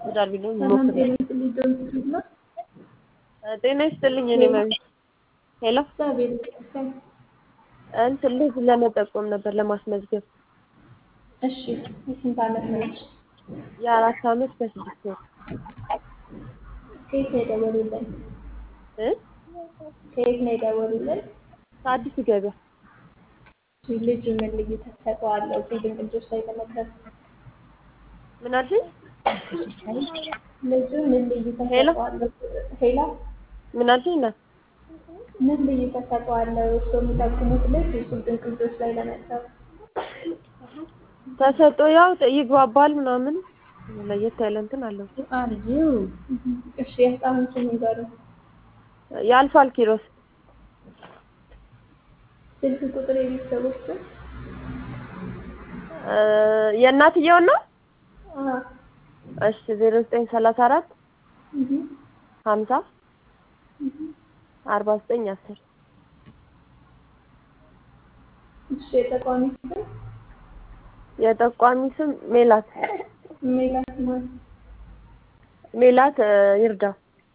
ትዳር ቢኖር ሰላም ሞክር ጤና ይስጥልኝ ዶክተር ነው። ጤና ይስጥልኝ እኔ መቤት ሄሎ እግዚአብሔር ይመስገን። እንትን ልጅ ለመጠቆም ነበር ለማስመዝገብ እሺ የስንት ዓመት ነች? የአራት አመት ከስድስት ወር ከየት ነው የደወሉልን? እ ከየት ነው የደወሉልን? ከአዲስ ገበያ እሺ ልጁ ምን ልዩ ተሰጥኦ አለው እዚህ ድንቅ ልጆች ላይ ለመድረስ? ምን አልሽኝ? ልጁ ምን ልዩ ሄሎ? ተሰጥኦ አለው? ሄላ ምን አልሽኝ? ና ምን ልዩ ተሰጥኦ አለው እርስዎ የሚጠቁሙት ልጅ እዚህ ድንቅ ልጆች ላይ ለመድረስ? ተሰጦ ያው ይግባባል ምናምን ለየት ያለ እንትን አለው እሺ የህፃኑን ስም ይንገሩን። ያልፋል ኪሮስ ስልክ ቁጥር የቤተሰቦች ስም? እ የእናትየውን ነው አዎ እሺ ዜሮ ዘጠኝ ሰላሳ አራት እህ ሀምሳ እህ አርባ ዘጠኝ አስር እሺ የተቋሚ ስም? የጠቋሚ ስም ሜላት ሜላት ማን? ሜላት እ ይርዳው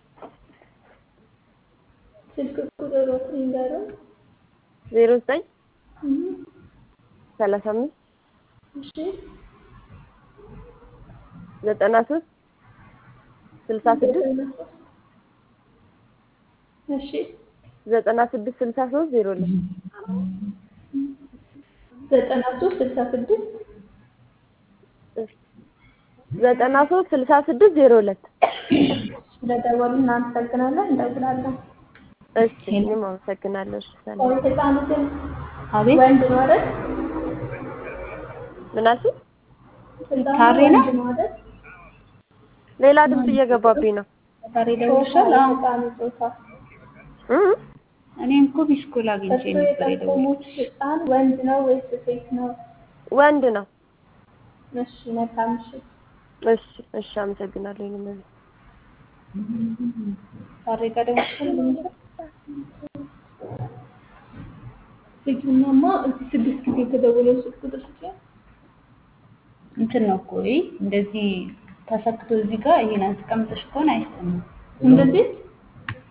ስልክ ቁጥሮት ይንገሩን። ዜሮ ዘጠኝ እህ ሰላሳ አምስት እሺ ዘጠና ሶስት ስልሳ ስድስት እሺ ዘጠና ስድስት ስልሳ ሶስት ዜሮ ሁለት ዘጠና ሶስት ስልሳ ስድስት ዘጠና ሶስት ስልሳ ስድስት ዜሮ ሁለት ስለደወሉ እናመሰግናለን። እንደውላለን። እሺ እኔም አመሰግናለሁ። እሺ ሰላም ህፃኑ ግን አቤት ወንድ ነው አይደል? ምን አልሽኝ? ህፃኑ ካሬ ነው? ወንድ ነው አይደል? ሌላ ድምፅ እየገባብኝ ነው ዛሬ ጾታ ደውልሻል? አዎ የህፃኑ ጾታ እ እኔም እኮ ቢስኩል አግኝቼ እርስዎ ነበር የደወልኩት። የጠቆሙት ህፃን ወንድ ነው ወይስ ሴት ነው? ወንድ ነው። እሺ መልካም ምሽት። እሺ እሺ አመሰግናለሁ። እኔም እቤት ዛሬ ጋር ደውልሻል? ልጁናማ እዚህ ስድስት ጊዜ የተደወለው ስልክ ቁጥር ስጪኝ። እንትን ነው እኮ ይሄ እንደዚህ ተሰክቶ እዚህ ጋር ይሄን አስቀምጠሽ ከሆነ አይሰማም። እንደዚህ